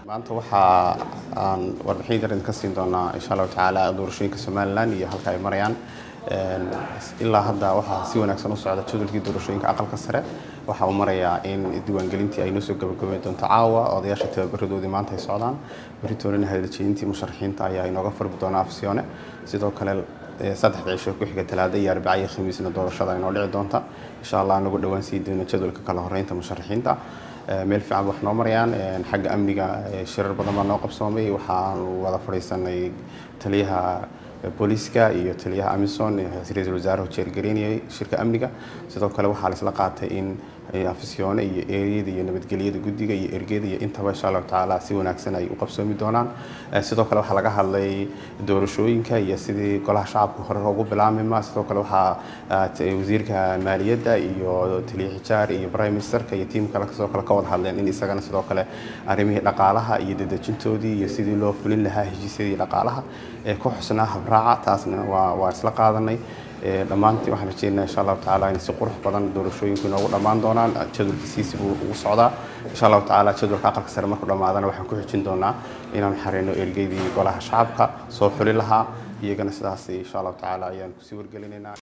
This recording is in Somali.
maanta waxaa aan warbixin yar idinka siin doonaa insha allahu tacaala doorashooyinka somalilan iyo halka ay marayaan ilaa hadda waxaa si wanaagsan u socda jadwalkii doorashooyinka aqalka sare waxa uu marayaa in diiwaangelintii ay noo soo gabagabeyn doonto caawa odayaasha tababaradoodii maanta ay socdaan beritoolina hadaljeeyintii musharaxiinta ayaa inooga farbi doona afsiyoone sidoo kale saddexda cisho ku xiga talaada iyo arbaca iyo khamiisna doorashada inoo dhici doonta insha allah anagu dhowaan sii doono jadwalka kala horeynta musharaxiinta meel fiican wax noo marayaan xagga amniga shirar badan baa noo qabsoomay waxaan wada fadhiisanay taliyaha booliiska iyo taliyaha amison ra-iisul wasaaraha jeergareynayay shirka amniga sidoo kale waxaa laisla qaatay in afisyoone iyo eeriyada iyo nabadgelyada guddiga iyo ergeda iyo intaba insha allahu tacaala si wanaagsan ay u qabsoomi doonaan sidoo kale waxaa laga hadlay doorashooyinka iyo sidii golaha shacabka hore ugu bilaamima sidoo kale waxaa wasiirka maaliyadda iyo taliya xijaar iyo prime ministerka iyo tiim kale sidoo kale ka wada hadleen in isagana sidoo kale arrimihii dhaqaalaha iyo dedejintoodii iyo sidii loo fulin lahaa heshiisyadii dhaqaalaha ee ku xusnaa habraaca taasna waa waa isla qaadanay dhammaantii waxaan rajeynaa insha allahu tacaala in si qurux badan doorashooyinku inoogu dhammaan doonaan jadwalkiisiisi buu ugu socdaa insha allahu tacaala jadwalka aqalka sare markuu dhammaadana waxaan ku xijin doonaa inaan xareyno ergeydii golaha shacabka soo xuli lahaa iyagana sidaas insha allahu tacaala ayaan kusii wargelinaynaa